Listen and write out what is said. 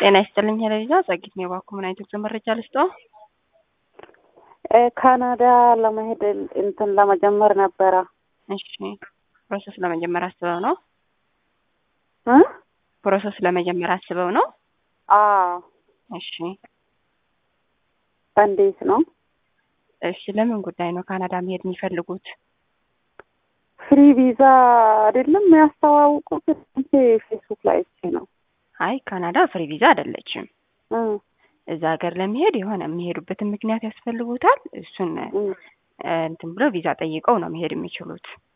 ጤና ይስጥልኝ ሄለሊዛ ጸጊት ነው የባኩ ምን አይነት መረጃ ልስጦ? ካናዳ ለመሄድ እንትን ለመጀመር ነበረ። እሺ ፕሮሰስ ለመጀመር አስበው ነው? እ ፕሮሰስ ለመጀመር አስበው ነው? አዎ እሺ እንዴት ነው? እሺ ለምን ጉዳይ ነው ካናዳ መሄድ የሚፈልጉት? ፍሪ ቪዛ አይደለም ያስተዋውቁት እንዴ? ፌስቡክ ላይ እቺ ነው። አይ ካናዳ ፍሪ ቪዛ አይደለችም። እ እዛ ሀገር ለመሄድ የሆነ የሚሄዱበትን ምክንያት ያስፈልጉታል። እሱን እ እንትን ብሎ ቪዛ ጠይቀው ነው መሄድ የሚችሉት።